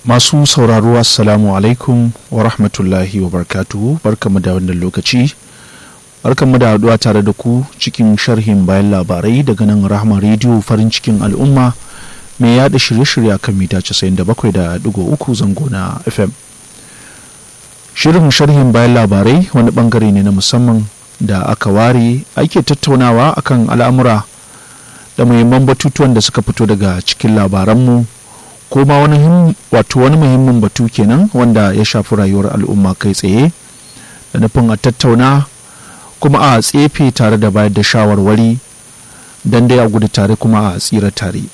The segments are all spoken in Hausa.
masu sauraro assalamu alaikum wa rahmatullahi wa barkatuhu barkamu da wannan lokaci barkamu da haduwa tare da ku cikin sharhin bayan labarai daga nan rahama rediyo farin cikin al'umma mai yada shirye-shirye kan mita 97.3 zango na fm shirin sharhin bayan labarai wani bangare ne na musamman da aka ware ake tattaunawa akan al'amura da muhimman batutuwan da suka fito daga cikin labaranmu ko ma wani wato wani muhimmin batu kenan wanda ya shafi rayuwar al'umma kai tsaye da nufin a tattauna kuma a tsefe tare da bayar da shawarwari don dai a gudu tare kuma a tsira tare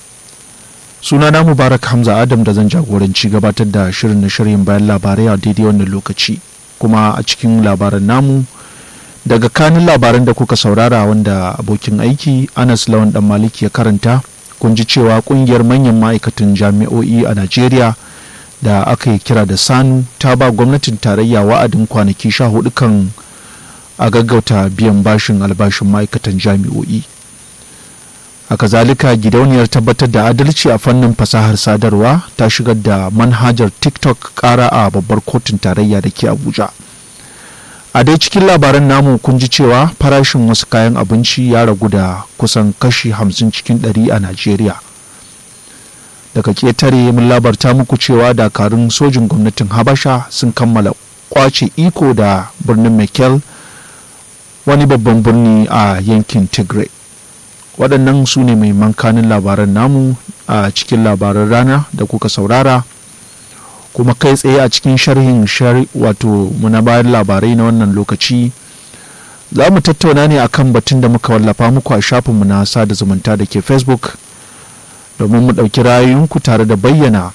suna na mubarak hamza adam da zan jagoranci gabatar da shirin na shirin bayan labarai a daidai wannan lokaci kuma a cikin labaran namu daga kanin labaran da kuka saurara wanda abokin aiki anas lawan dan maliki ya karanta kun ji cewa kungiyar manyan ma'aikatan jami'o'i a najeriya da aka yi kira da sanu ta ba gwamnatin tarayya wa'adin kwanaki sha hudu kan a gaggauta biyan bashin albashin ma'aikatan jami'o'i haka zalika gidauniyar tabbatar da adalci a fannin fasahar sadarwa ta shigar da manhajar tiktok kara a babbar kotun tarayya da ke abuja a dai cikin labaran namu kun ji cewa farashin wasu kayan abinci ya ragu da kusan kashi hamsin cikin ɗari a najeriya daga ketare mun labarta muku cewa dakarun sojin gwamnatin habasha sun kammala kwace iko da birnin mekel wani babban birni a yankin tigray waɗannan su ne mai mankanin labaran namu a cikin labaran rana da kuka saurara kuma kai tsaye a cikin sharhin shari wato muna bayan labarai na wannan lokaci za mu tattauna ne akan batun da muka wallafa muku a shafinmu na sada zumunta da ke facebook domin mu ɗauki ra'ayoyinku tare da bayyana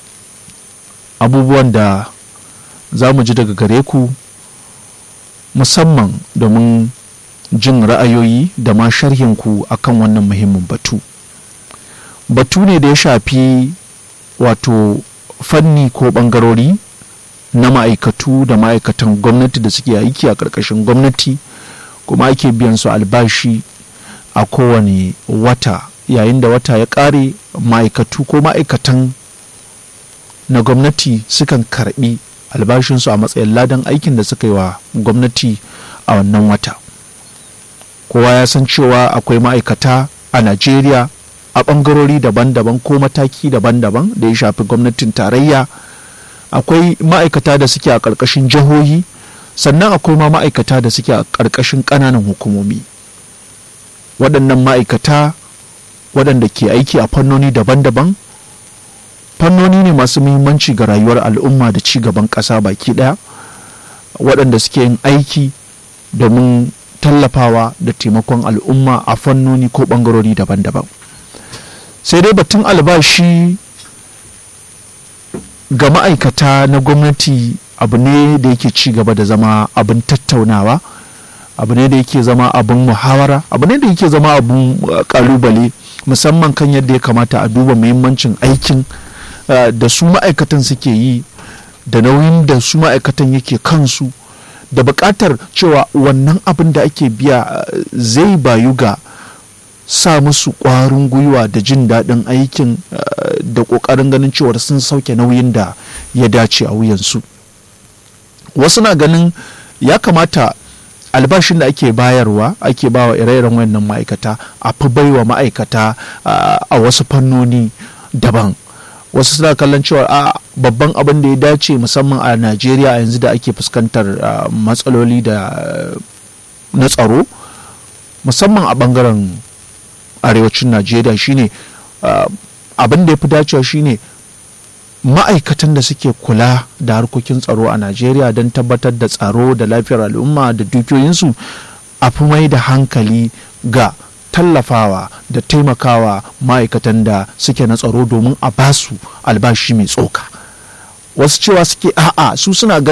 abubuwan da za mu ji daga gare ku musamman domin jin ra'ayoyi da ma sharhinku akan wannan muhimmin batu batu ne da ya shafi wato fanni ko bangarori na ma'aikatu da ma'aikatan gwamnati da suke aiki a ƙarƙashin gwamnati kuma ake biyan su albashi a kowane wata yayin da wata ya ƙare ma'aikatu ko ma'aikatan na gwamnati sukan karbi albashinsu a matsayin ladan aikin da suka yi wa gwamnati a wannan wata kowa ya san cewa akwai ma'aikata a najeriya a ɓangarori daban-daban ko mataki daban-daban da ya shafi gwamnatin tarayya akwai ma'aikata da suke a ƙarƙashin jihohi sannan akwai ma ma'aikata da suke a ƙarƙashin ƙananan hukumomi waɗannan ma'aikata waɗanda ke aiki a fannoni daban-daban fannoni ne masu muhimmanci ga rayuwar al'umma da ci gaban ƙasa baki ɗaya waɗanda suke yin aiki domin tallafawa da taimakon al'umma a fannoni ko ɓangarori daban-daban sai dai batun albashi ga ma'aikata na gwamnati abu ne da yake ci gaba da zama abin tattaunawa abu ne da yake zama abin muhawara abu ne da yake zama abin kalubale musamman kan yadda ya kamata a duba muhimmancin aikin da su ma'aikatan suke yi da nauyin da su ma'aikatan yake kansu da buƙatar cewa wannan abin da ake biya zai bayu ga sa musu ƙwarin gwiwa da jin daɗin aikin da ƙoƙarin ganin cewar sun sauke nauyin da ya dace a wuyansu wasu na ganin ya kamata albashin da ake bayarwa ake bawa ire-iren wannan ma'aikata a fi baiwa ma'aikata a wasu fannoni daban wasu suna kallon cewa a babban abin da ya dace musamman a najeriya yanzu da ake fuskantar matsaloli da na tsaro musamman a bangaren arewacin najeriya shine abin da ya fi dacewa shine ma'aikatan da suke kula da harkokin tsaro a najeriya don tabbatar da tsaro da lafiyar al'umma da dukiyoyinsu a fi mai da hankali ga tallafawa da taimakawa ma'aikatan da suke na tsaro domin a basu albashi mai tsoka wasu cewa suke a'a su suna